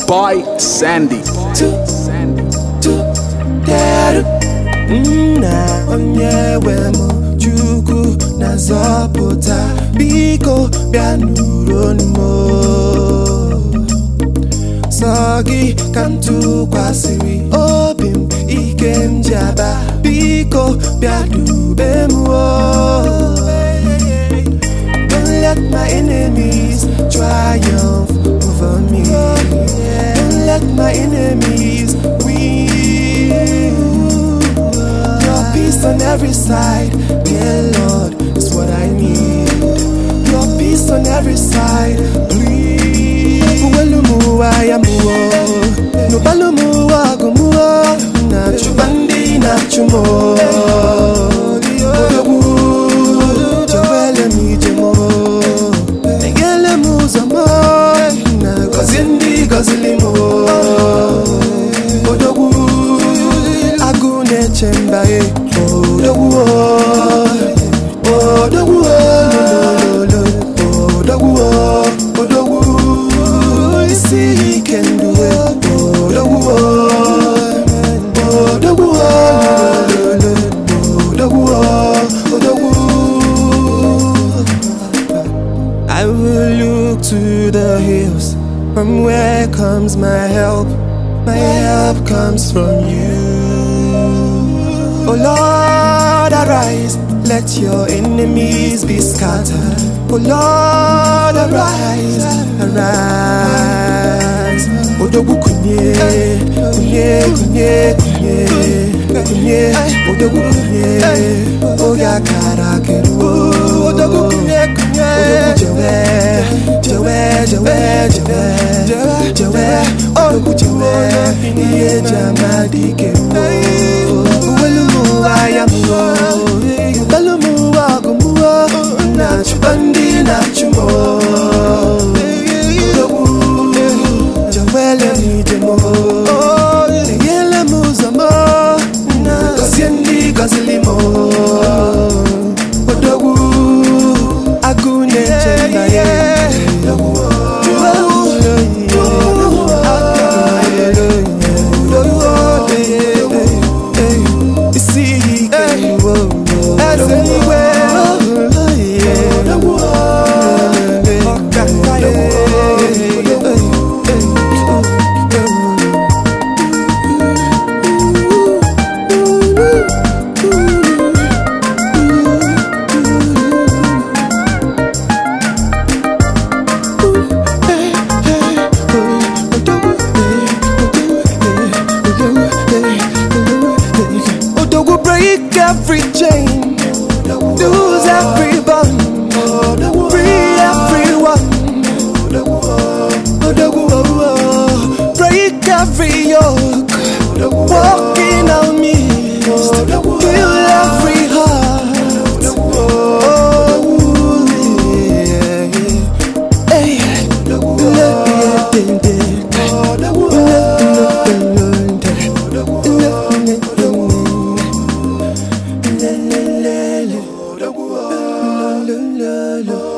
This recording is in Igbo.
boy Sandy. nna onye nwe m chukwu na-azọpụta biko bịa nụrụ m sọ gị ka m tụkwasịrị obi m ike m ji aba biko bịa dube m Don't let my enemies triumph over me. Don't let my enemies win. Your peace on every side, dear Lord, is what I need. Your peace on every side, please. Uwelumuwa ya muwo, nubalumuwa gumuwo, na chubandi na chumo. Odogwu, chewele mi jemo, megele mu zamo, na gozi ndị gozili mo. Odogwu, agụ na-eche mba e. Odogwu, odogwu, olololo, odogwu, odogwu, isi ike ndụ e. Odogwu, odogwu, olololo, odogwu, odogwu. I will look to the hills from where comes my help. My help comes from you. Oh Lord, arise, let your enemies be scattered. Oh Lord, arise, arise. Odogwu kunye, kunye, kunye, kunye, kunye, odogwu kunye, oge akara keru. Odogwu kunye, kunye, odogwu jewe, jewe, jewe, jewe, jewe, odogwu jewe, ihe eji ama dike mwo. Uwelumu ayamuwo, ubelumu agumuwo, na chubandi na chumo. Odogwu, jawele mi jemo, eyele mu zamo, na gozie ndị gọzili mo. Odogwu, agụ na-eche mba ya. Odogwu, isi ike eze igwe Odogwu break every chain, lose every bond, free everyone. Odogwu, oh, break every yoke, walking on me, heal every heart. Oh, yeah, yeah. Hey, let me attend it.